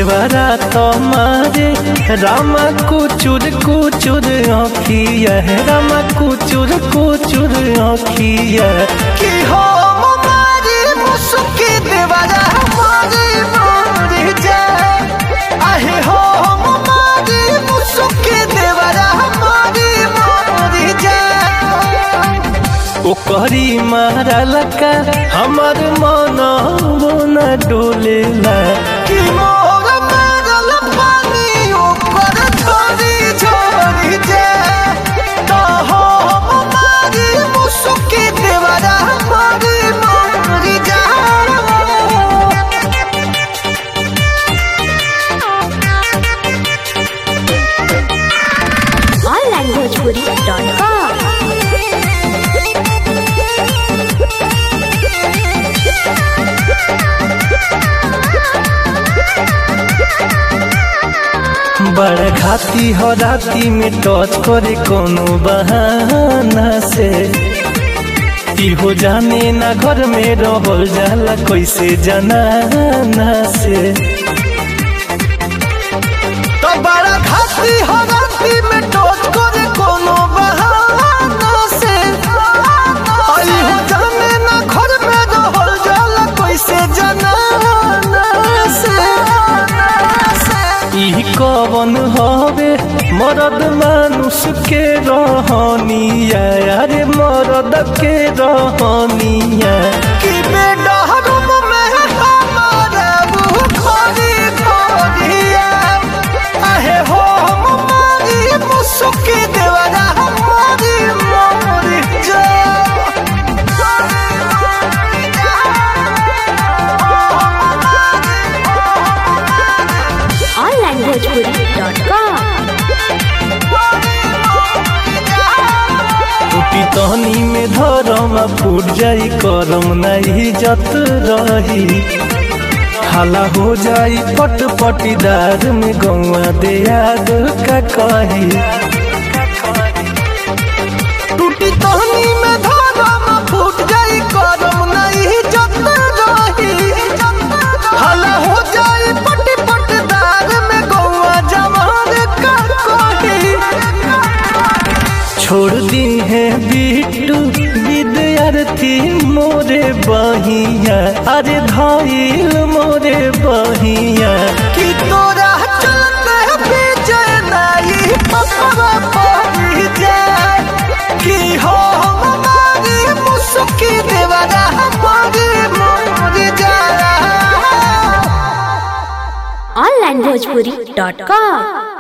देवरा तुम्हारे रामा कुचुर कुचुर आँखिया है रामा कुचुर कुचुर आँखिया कि हम मारी मुसुकी देवरा मारी मारी जाए आहे हम मारी मुसुकी देवरा मारी मारी जाए ओकरी मारल का हमर मन न डोलेला कि मोर मारल पानी ऊपर झोरी झोरी जाए तो हम मारी मुसुकी देवरा मारी मारी जाए onlanguagepuri.com बड़ घाती हो राती में टच करे कोनो बहाना से इहो जाने ना घर में रहल जाला कैसे जनाना से तो बड़ा घाटी हो राती में टोच करे कोनो बहाना से आई हो जाने ना घर में रहल जाला कैसे जनाना से ई कवन हवे मरद मानुष के रहनिया अरे मरद के रहनिया कि बेटा रूम में हमारा वो खोरी खोरिया आहे हो हम मारी मुसुकी देवरा हमारी मोरी onlanguagepuri.com टूटी तहनी में धरम फूट जाई करम नहीं जत रही हाला हो जाई पट पटीदार में गौआ दियाद का कही टूटी तहनी में धारम फूट जाई करम नहीं जत रही हला हो जाई पटी पटदार में गौआ जवान का कही छोड़ दी है बिट्टू विद्यार्थी मोरे बहिया अरे धाइल मोरे बहिया कि तोरा चलते विजय नाई पपवा पड़ी जाए कि हो हमारी मुसुकी देवरा हमारी मोरी जाए onlanguagepuri.com